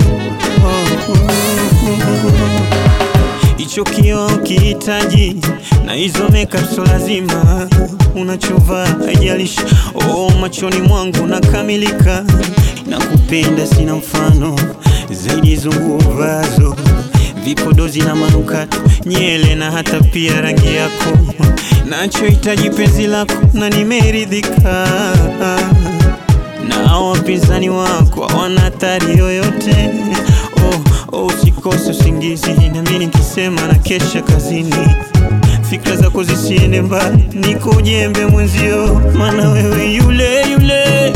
Hicho kioo kihitaji na hizo makeup so lazima unachovaa haijalishi. Oh, machoni mwangu nakamilika, nakupenda sina mfano zaidi zungu vazo vipodozi na manukato nyele na hata pia rangi yako, nachohitaji penzi lako na nimeridhika na wapinzani wako hawana hatari yoyote. Oh, oh, usikose usingizi nami nikisema na kesha kazini, fikra zako zisiende mbali, niko ujembe mwenzio, maana wewe yule yule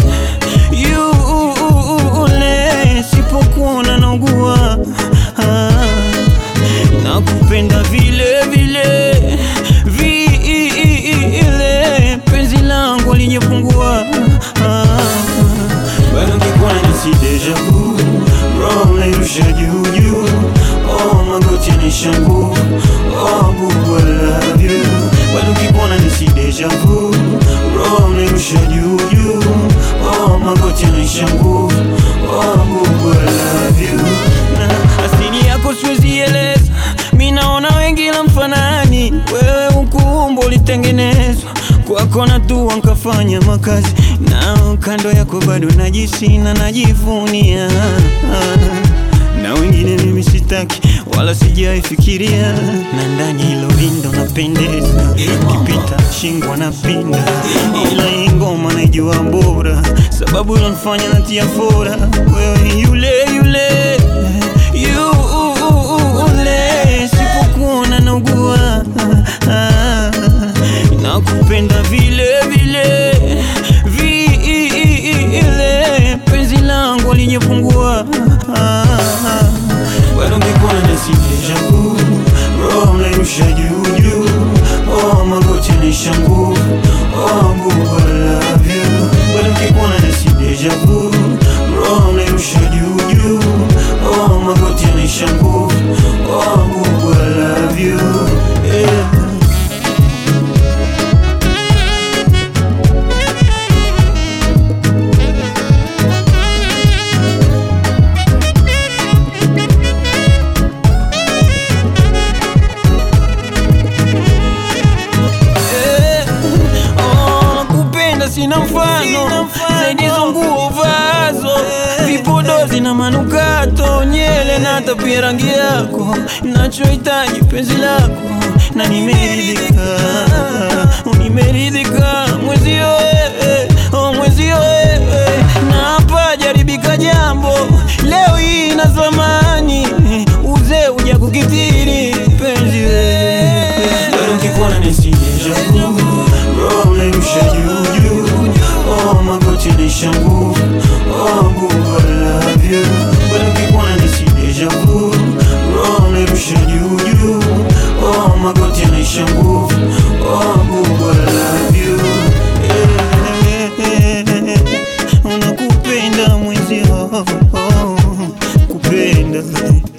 yule, sipokuona naugua ah, nakupenda vile vile vile, penzi langu linyepungua ah, bado ngekuwa nisi deja vu, roho nairusha juu juu, oh magoti yanishangu, oh bubu I love you, bado ngekuwa nisi deja vu, roho nairusha juu juu, oh magoti yanishangu, oh bubu I love you, na asili yako siwezi eleza, mi naona wengi la mfanani, wewe ukuumbo ulitengenezwa kwako na tua nkafanya makazi na kando yako bado najisi na najivunia na wengine mimi sitaki wala sijaifikiria, na ndani hilo lindo napendeza, ukipita shingwa napinda, ila hii ngoma naijua bora, sababu ilonifanya natia fora, wewe yule yule yule, sipokuona naugua nakupenda vile vile vile, penzi langu linyepungua, bado ngekuwa nasi deja vu, roho mnairusha juu juu, oh magoti yanishangu, oh bubu I love you, bado ngekuwa nasi deja vu, roho mnairusha juu juu, oh magoti yanishangu, oh bubu I love you, yeah. Eh, oh, nakupenda sina mfano zaidi zunguo vazo vipodozi na manukato nyele na hata pia rangi yako nachohitaji penzi lako na nimeridhika nimeridhika mwezio eh, oh, mwezio eh, na hapa jaribika jambo leo hii na zamani uzee uja kukithiri penzi wewe bado nkikuona nisideja vu roho mnairusha juu juu oh magoti yanishangu oh bubu I love you bado nkikuona nisideja vu roho mnairusha juu juu oh magoti yanishangu oh bubu I love you Eh, unakupenda mwenzio kupenda